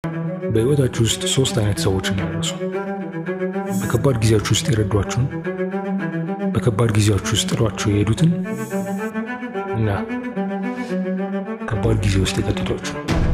በሕይወታችሁ ውስጥ ሶስት አይነት ሰዎችን ያነሱ። በከባድ ጊዜያችሁ ውስጥ የረዷችሁን፣ በከባድ ጊዜያችሁ ውስጥ ጥሏችሁ የሄዱትን እና ከባድ ጊዜ ውስጥ የከተቷችሁ።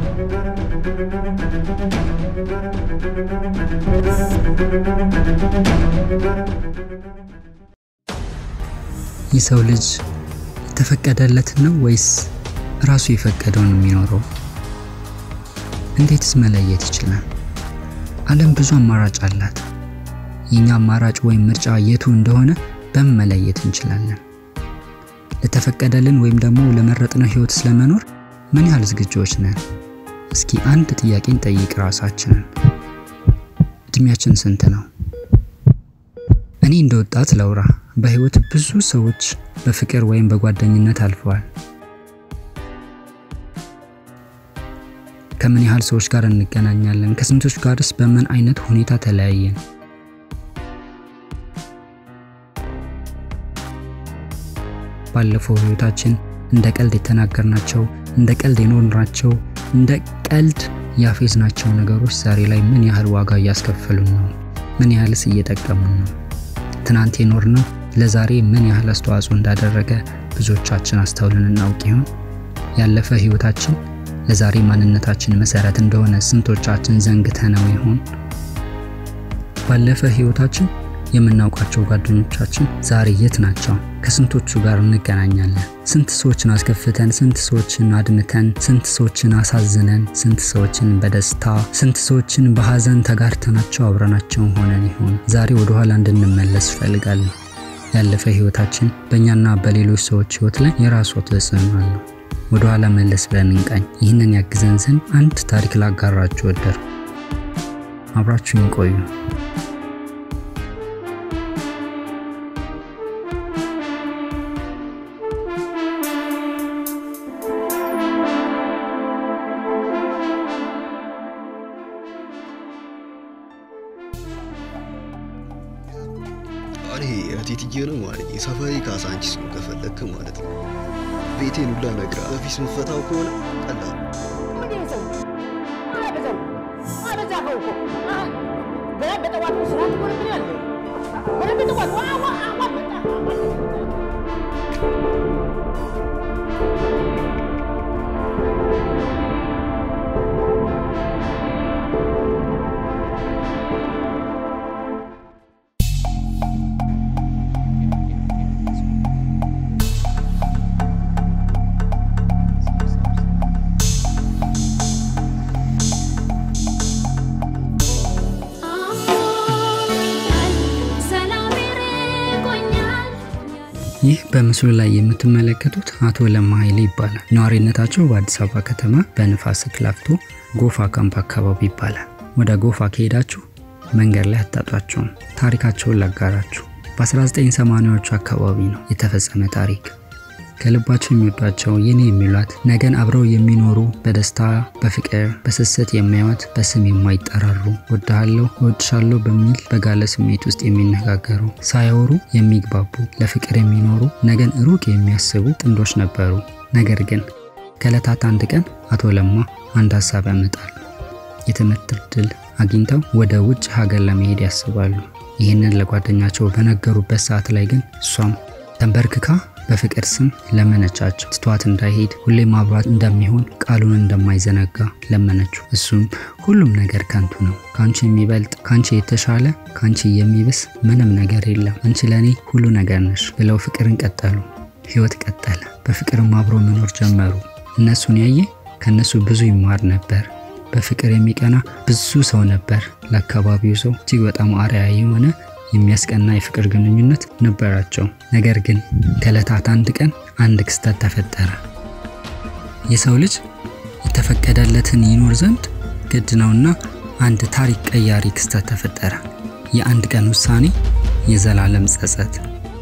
የሰው ልጅ የተፈቀደለትን ነው ወይስ ራሱ የፈቀደውን የሚኖረው? እንዴትስ መለየት ይችላል? ዓለም ብዙ አማራጭ አላት። የኛ አማራጭ ወይም ምርጫ የቱ እንደሆነ በምን መለየት እንችላለን? ለተፈቀደልን ወይም ደግሞ ለመረጥነው ህይወት ስለመኖር ምን ያህል ዝግጁዎች ነን? እስኪ አንድ ጥያቄን ጠይቅ ራሳችንን። እድሜያችን ስንት ነው? እኔ እንደ ወጣት ለውራ በህይወት ብዙ ሰዎች በፍቅር ወይም በጓደኝነት አልፈዋል። ከምን ያህል ሰዎች ጋር እንገናኛለን? ከስንቶች ጋርስ በምን አይነት ሁኔታ ተለያየን? ባለፈው ህይወታችን እንደ ቀልድ የተናገርናቸው፣ እንደ ቀልድ የኖርናቸው፣ እንደ ቀልድ ያፌዝናቸው ነገሮች ዛሬ ላይ ምን ያህል ዋጋ እያስከፈሉን ነው? ምን ያህልስ እየጠቀሙን ነው? ትናንት የኖርነው ለዛሬ ምን ያህል አስተዋጽኦ እንዳደረገ ብዙዎቻችን አስተውልን እናውቅ ይሆን? ያለፈ ህይወታችን ለዛሬ ማንነታችን መሰረት እንደሆነ ስንቶቻችን ዘንግተነው ይሆን? ባለፈ ህይወታችን የምናውቃቸው ጓደኞቻችን ዛሬ የት ናቸው? ከስንቶቹ ጋር እንገናኛለን? ስንት ሰዎችን አስከፍተን፣ ስንት ሰዎችን አድምተን፣ ስንት ሰዎችን አሳዝነን፣ ስንት ሰዎችን በደስታ ስንት ሰዎችን በሀዘን ተጋርተናቸው አብረናቸው ሆነን ይሆን? ዛሬ ወደኋላ እንድንመለስ እፈልጋለሁ። ያለፈ ህይወታችን በእኛና በሌሎች ሰዎች ህይወት ላይ የራሱ ተጽዕኖ አለው። ወደኋላ መለስ ብለን እንቃኝ። ይህንን ያግዘን ዘንድ አንድ ታሪክ ላጋራችሁ ወደድኩ። አብራችሁን ቆዩ። እኔ እቴትዬ ነው ማለት ሰፈሬ ካሳንቺስ ነው ከፈለክ ማለት ነው። ቤቴን ሁላ ነግራ በፊት ምፈታው ከሆነ ቀላል ይህ በምስሉ ላይ የምትመለከቱት አቶ ለማ ኃይሌ ይባላል። ነዋሪነታቸው በአዲስ አበባ ከተማ በንፋስ ስልክ ላፍቶ ጎፋ ካምፕ አካባቢ ይባላል። ወደ ጎፋ ከሄዳችሁ መንገድ ላይ አታጧቸውም። ታሪካቸውን ላጋራችሁ። በ1980ዎቹ አካባቢ ነው የተፈጸመ ታሪክ። ከልባቸው የሚወዷቸው የኔ የሚሏት ነገን አብረው የሚኖሩ በደስታ በፍቅር በስስት የሚያዩት በስም የማይጠራሩ ወድሃለሁ እወድሻለሁ በሚል በጋለ ስሜት ውስጥ የሚነጋገሩ ሳያወሩ የሚግባቡ ለፍቅር የሚኖሩ ነገን ሩቅ የሚያስቡ ጥንዶች ነበሩ። ነገር ግን ከዕለታት አንድ ቀን አቶ ለማ አንድ ሀሳብ ያመጣሉ። የትምህርት እድል አግኝተው ወደ ውጭ ሀገር ለመሄድ ያስባሉ። ይህንን ለጓደኛቸው በነገሩበት ሰዓት ላይ ግን እሷም ተንበርክካ በፍቅር ስም ለመነቻቸው። ትቷት እንዳይሄድ ሁሌ ማብራት እንደሚሆን ቃሉን እንደማይዘነጋ ለመነችው። እሱም ሁሉም ነገር ከንቱ ነው፣ ከአንቺ የሚበልጥ ከአንቺ የተሻለ ከአንቺ የሚብስ ምንም ነገር የለም፣ አንቺ ለእኔ ሁሉ ነገር ነሽ ብለው ፍቅርን ቀጠሉ። ህይወት ቀጠለ። በፍቅርም አብሮ መኖር ጀመሩ። እነሱን ያየ ከእነሱ ብዙ ይማር ነበር። በፍቅር የሚቀና ብዙ ሰው ነበር። ለአካባቢው ሰው እጅግ በጣም አርአያ የሆነ የሚያስቀና የፍቅር ግንኙነት ነበራቸው። ነገር ግን ከዕለታት አንድ ቀን አንድ ክስተት ተፈጠረ። የሰው ልጅ የተፈቀደለትን ይኖር ዘንድ ግድ ነውና አንድ ታሪክ ቀያሪ ክስተት ተፈጠረ። የአንድ ቀን ውሳኔ፣ የዘላለም ጸጸት።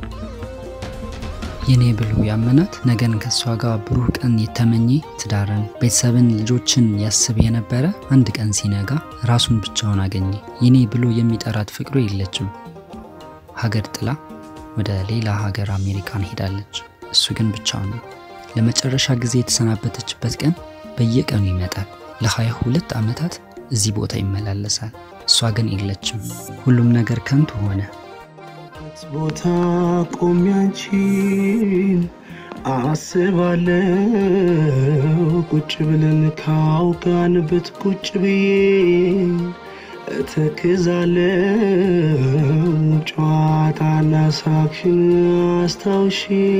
የኔ ብሎ ያመናት ነገን ከእሷ ጋር ብሩህ ቀን የተመኘ ትዳርን፣ ቤተሰብን፣ ልጆችን ያስብ የነበረ አንድ ቀን ሲነጋ ራሱን ብቻውን አገኘ። የኔ ብሎ የሚጠራት ፍቅሩ የለችም። ሀገር ጥላ ወደ ሌላ ሀገር አሜሪካን ሄዳለች። እሱ ግን ብቻውን ነው። ለመጨረሻ ጊዜ የተሰናበተችበት ቀን በየቀኑ ይመጣል። ለሀያ ሁለት ዓመታት እዚህ ቦታ ይመላለሳል። እሷ ግን የለችም። ሁሉም ነገር ከንቱ ሆነ። ቦታ ቆሜ አንቺን አስባለው ቁጭ ብለን ካውጋንበት ቁጭ ብዬ እተክዛለው ጨዋታና ሳቅሽን አስታውሼ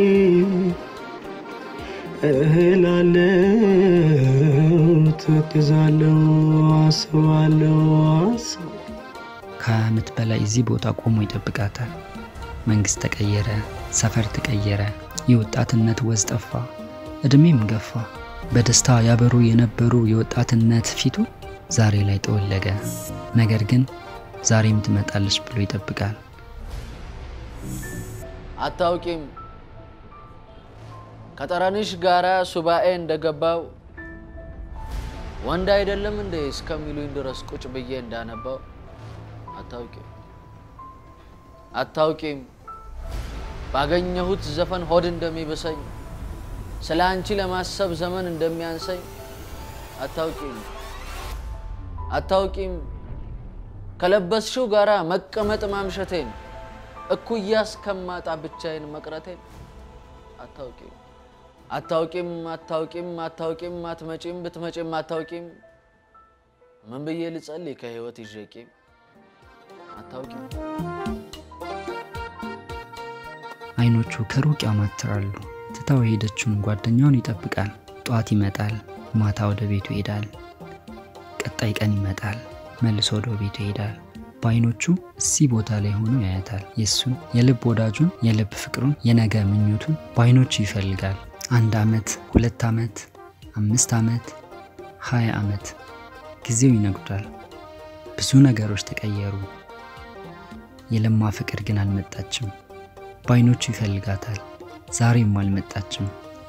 እህላለው ተክዛለው አስባለው አስብ ከሀያ ዓመት በላይ እዚህ ቦታ ቆሞ ይጠብቃታል። መንግሥት ተቀየረ፣ ሰፈር ተቀየረ፣ የወጣትነት ወዝ ጠፋ፣ ዕድሜም ገፋ። በደስታ ያበሩ የነበሩ የወጣትነት ፊቱ ዛሬ ላይ ጠወለገ። ነገር ግን ዛሬም ትመጣለች ብሎ ይጠብቃል። አታውቂም ከጠረንሽ ጋራ ሱባኤ እንደገባው ወንድ አይደለም እንዴ እስከሚሉኝ ድረስ ቁጭ ብዬ እንዳነባው አታውቂም አታውቂም ባገኘሁት ዘፈን ሆድ እንደሚብሰኝ ስለ አንቺ ለማሰብ ዘመን እንደሚያንሰኝ አታውቂም አታውቂም ከለበስሽው ጋራ መቀመጥ ማምሸቴን እኩያ እስከማጣ ብቻዬን መቅረቴን አታውቂም አታውቂም አታውቂም አታውቂም አትመጪም ብትመጪም አታውቂም ምን ብዬ ልጸልይ ከህይወት ይዤቂም አታውቂም አይኖቹ ከሩቅ ያማትራሉ። ትታው የሄደችውን ጓደኛውን ይጠብቃል። ጠዋት ይመጣል፣ ማታ ወደ ቤቱ ይሄዳል። ቀጣይ ቀን ይመጣል፣ መልሶ ወደ ቤቱ ይሄዳል። በአይኖቹ እዚህ ቦታ ላይ ሆኖ ያያታል። የእሱን የልብ ወዳጁን፣ የልብ ፍቅሩን፣ የነገ ምኞቱን በአይኖቹ ይፈልጋል። አንድ ዓመት፣ ሁለት ዓመት፣ አምስት ዓመት፣ ሀያ ዓመት ጊዜው ይነጉዳል። ብዙ ነገሮች ተቀየሩ። የለማ ፍቅር ግን አልመጣችም። በአይኖቹ ይፈልጋታል። ዛሬም አልመጣችም።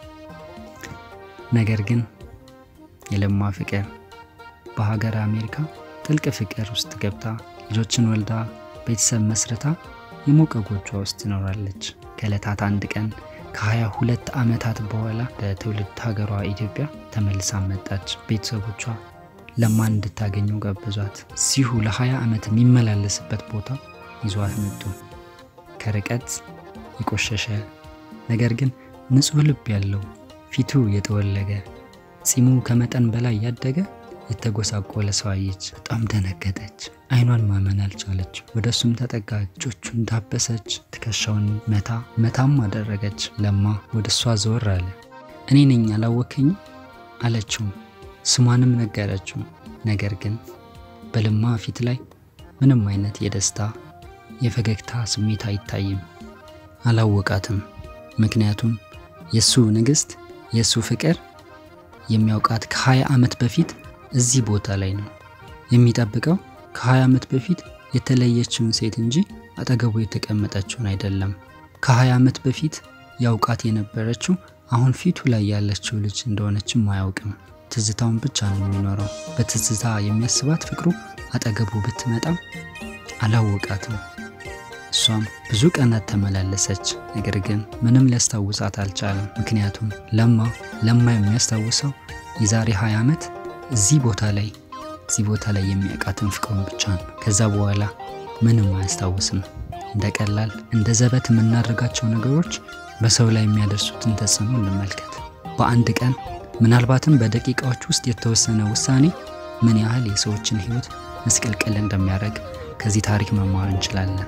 ነገር ግን የለማ ፍቅር በሀገር አሜሪካ ጥልቅ ፍቅር ውስጥ ገብታ ልጆችን ወልዳ ቤተሰብ መስርታ የሞቀ ጎጇ ውስጥ ትኖራለች። ከዕለታት አንድ ቀን ከሀያ ሁለት ዓመታት በኋላ በትውልድ ሀገሯ ኢትዮጵያ ተመልሳ መጣች። ቤተሰቦቿ ለማን እንድታገኘው ጋበዟት። እዚሁ ለ20 ዓመት የሚመላለስበት ቦታ ይዟት መጡ። ከርቀት የቆሸሸ ነገር ግን ንጹሕ ልብ ያለው ፊቱ የጠወለገ ጺሙ ከመጠን በላይ ያደገ የተጎሳቆለ ሰው አየች። በጣም ደነገጠች። አይኗን ማመን አልቻለች። ወደ እሱም ተጠጋ፣ እጆቹን ዳበሰች፣ ትከሻውን መታ መታም አደረገች። ለማ ወደ እሷ ዘወር አለ። እኔ ነኝ አላወከኝ አለችው። ስሟንም ነገረችው። ነገር ግን በለማ ፊት ላይ ምንም አይነት የደስታ የፈገግታ ስሜት አይታይም። አላወቃትም። ምክንያቱም የእሱ ንግሥት የእሱ ፍቅር የሚያውቃት ከ20 ዓመት በፊት እዚህ ቦታ ላይ ነው የሚጠብቀው። ከ20 ዓመት በፊት የተለየችውን ሴት እንጂ አጠገቡ የተቀመጠችውን አይደለም። ከ20 ዓመት በፊት ያውቃት የነበረችው አሁን ፊቱ ላይ ያለችው ልጅ እንደሆነችም አያውቅም። ትዝታውን ብቻ ነው የሚኖረው። በትዝታ የሚያስባት ፍቅሩ አጠገቡ ብትመጣም አላወቃትም። እሷም ብዙ ቀናት ተመላለሰች። ነገር ግን ምንም ሊያስታውሳት አልቻለም። ምክንያቱም ለማ ለማ የሚያስታውሰው የዛሬ 20 ዓመት እዚህ ቦታ ላይ እዚህ ቦታ ላይ የሚያውቃትን ፍቅሩን ብቻ ነው። ከዛ በኋላ ምንም አያስታውስም። እንደ ቀላል እንደ ዘበት የምናደርጋቸው ነገሮች በሰው ላይ የሚያደርሱትን ተጽዕኖ እንመልከት። በአንድ ቀን ምናልባትም በደቂቃዎች ውስጥ የተወሰነ ውሳኔ ምን ያህል የሰዎችን ሕይወት ምስቅልቅል እንደሚያደርግ ከዚህ ታሪክ መማር እንችላለን።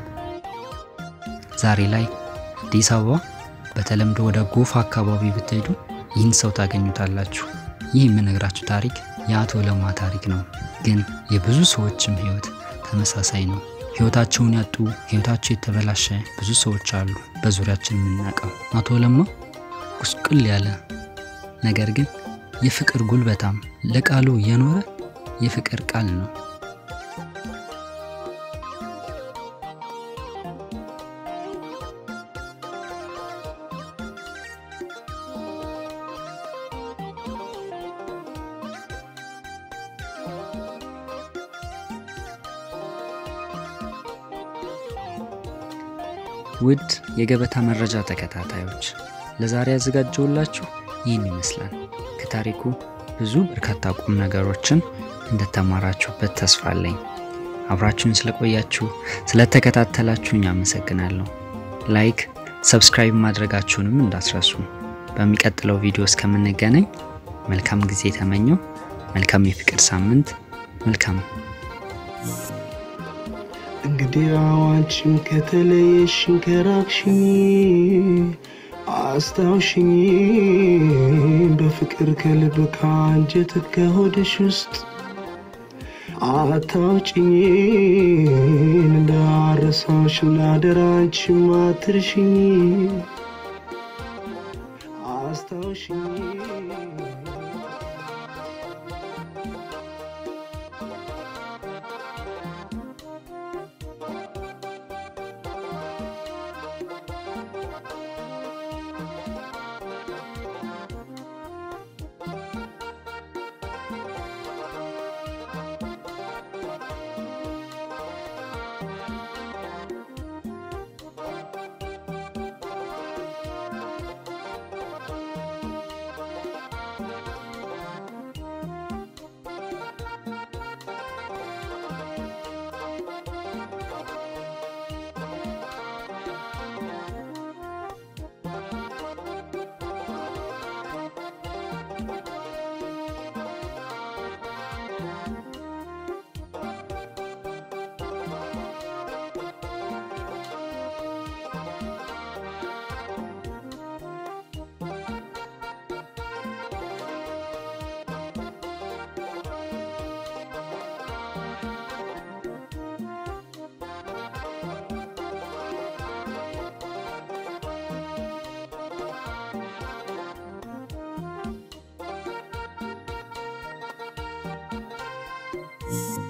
ዛሬ ላይ አዲስ አበባ በተለምዶ ወደ ጎፋ አካባቢ ብትሄዱ ይህን ሰው ታገኙታላችሁ። ይህ የምነግራችሁ ታሪክ የአቶ ለማ ታሪክ ነው። ግን የብዙ ሰዎችም ሕይወት ተመሳሳይ ነው። ሕይወታቸውን ያጡ፣ ሕይወታቸው የተበላሸ ብዙ ሰዎች አሉ በዙሪያችን የምናውቀው። አቶ ለማ ጉስቁል ያለ ነገር ግን የፍቅር ጉልበታም ለቃሉ የኖረ የፍቅር ቃል ነው። ውድ የገበታ መረጃ ተከታታዮች ለዛሬ ያዘጋጀውላችሁ ይህን ይመስላል። ከታሪኩ ብዙ በርካታ ቁም ነገሮችን እንደተማራችሁበት ተስፋ አለኝ። አብራችሁን ስለቆያችሁ ስለተከታተላችሁኝ አመሰግናለሁ። ላይክ፣ ሰብስክራይብ ማድረጋችሁንም እንዳትረሱ። በሚቀጥለው ቪዲዮ እስከምንገናኝ መልካም ጊዜ ተመኘው። መልካም የፍቅር ሳምንት። መልካም እንግዲህ አንቺም ከተለየሽኝ ከራቅሽኝ አስታውሽኝ በፍቅር ከልብ ከአንጀት ከሆድሽ ውስጥ አታውጭኝ እንዳረሳሽ እናደራ አንቺም አትርሽኝ አስታውሽኝ you